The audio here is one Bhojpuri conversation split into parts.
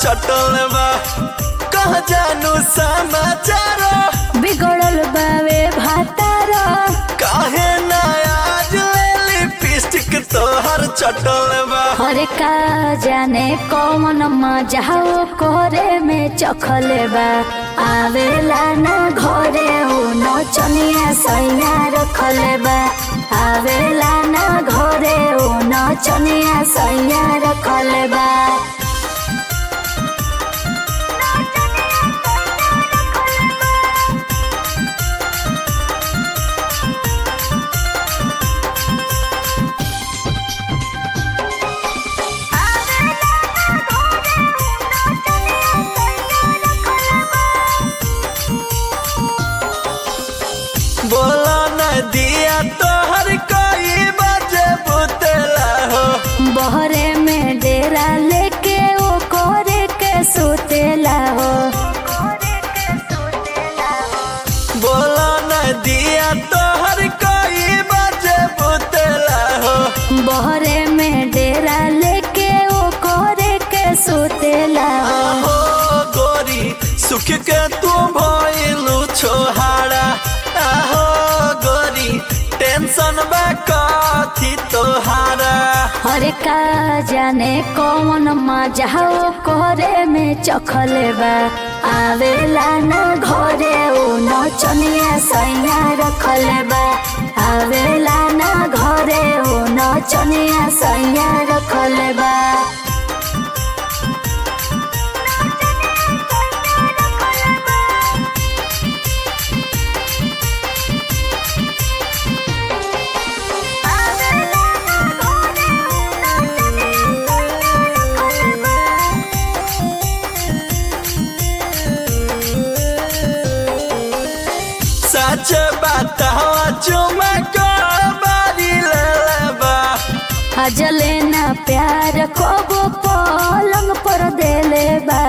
चटल बा कह जानू समाचार बिगड़ल बावे भातार काहे ना आज ले लिपस्टिक तोहर चटल बा हरे का जाने कौन मजा हो कोरे में चखले बा आवेला ना घरे हो नचनिया सैया रखले बा आवेला ना घरे हो नचनिया सैया रखले बा बोला न दिया तोहर कोई बजे बुतला हो बहरे में डेरा लेके ओ कोरे के सुतेला हो बोला न दिया तोहर कोई बजे बुतला हो बहरे में डेरा लेके ओ कोरे के सुतेला हो आहो गोरी सुख के तू भइलु छोहारा आहो गोरी टेंशन बा कथी तोहारा हरे का जाने कौन मजा हो कोरे में चखले बा आवेला ना घरे ओ नचनिया सैया रखले बा आवेला ना घरे ओ नचनिया सैया रखले बा सच बात हवा चुमा को बारी लेबा अजले ना प्यार कबो पलंग पर देले बा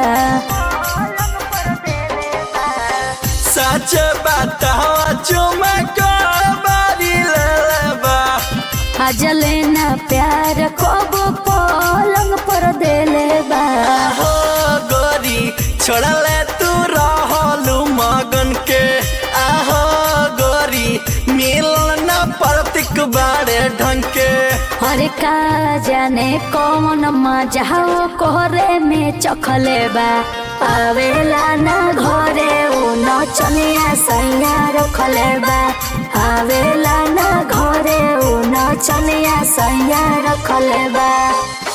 सच बात हवा चुमा को बारी लेबा अजले ना प्यार कबो पलंग पर देले बा हो गोरी छोड़ले तू रहलू मगन के आहो गोरी मिलन प्रतीक बारे ढंग के हरे का जाने कौन मजा हो कोरे में चखले बा आवेला ना घरे ओ नचनिया सैया रखले बा आवेला ना घरे ओ नचनिया सैया रखले बा